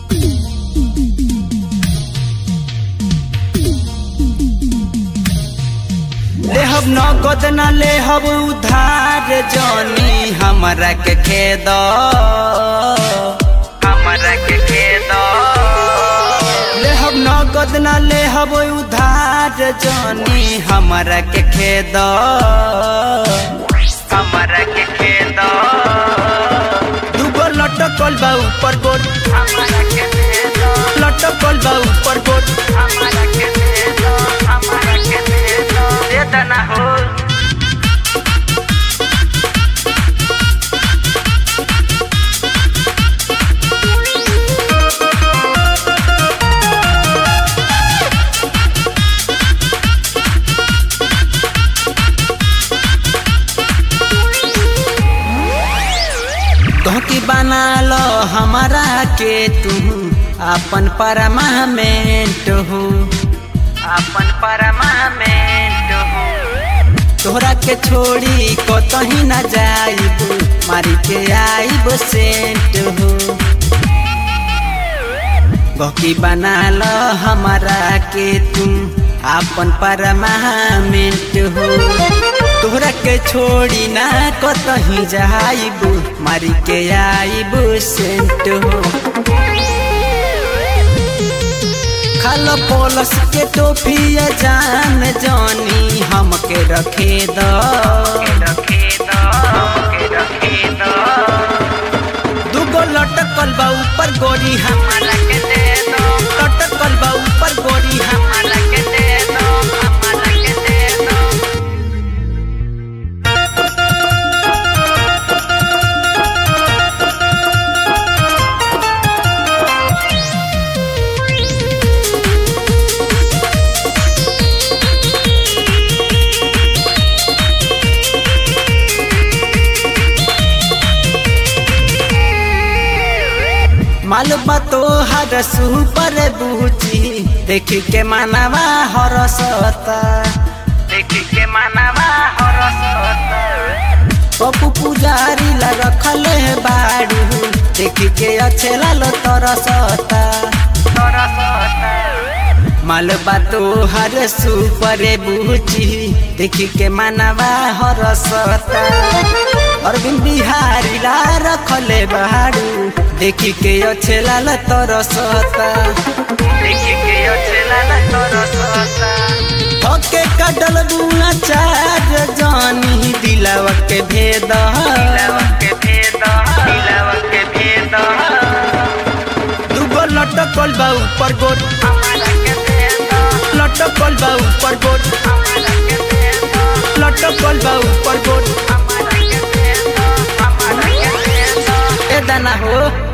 लेहब नगद न लेहब उधार जनी हमरा के खेद हमरा के खेद लेहब नगद न लेहब उधार जनी हमरा के खेद हमरा के खेद दूगो लटकल बा ऊपर गोर हमरा के खेद लटकल बा ऊपर गोर हमरा के खेद हमरा के खेद दे दना हो तोहकी बना लो हमारा के तू अपन परमामेंट हो अपन परमामेंट हो तोहरा के छोड़ी कतही न जाइब मारी के आइब सेंट हो गहकी बना लो हमारा के तू अपन परमामेंट हो तोहरा के छोड़ी ना कतही जाइब मारी के आइब सेंट हो खालो पोलस के टोफिया जान जानी हमके रखे द दूगो लटकल बा ऊपर गोरी हमारा के दे दो लटकल बा ऊपर गोरी हमारा के दे दो हमारा के दे दो मालूम तो हर सुपर बूची देख के मानवा हरसता देख के मानवा हरसता पप्पू पुजारी ला रखल है बाड़ू देख के अच्छे लाल तरसता तरसता मालबा तो हर सुपर बूची देख के मानवा हरसता अरविंद बिहारी ला रखले बाड़ू देखी के अच्छे लाल तरसता देखी के अच्छे लाल तरसता ओके कटल गुना चार जानी दिलावा के भेद दिलावा के भेद दिलावा के भेद दूगो लटकल बा ऊपर गोर हमारा के भेद लटकल बा ऊपर गोर हमारा के भेद लटकल बा ऊपर गोर हमारा के भेद हमारा के भेद ए दाना हो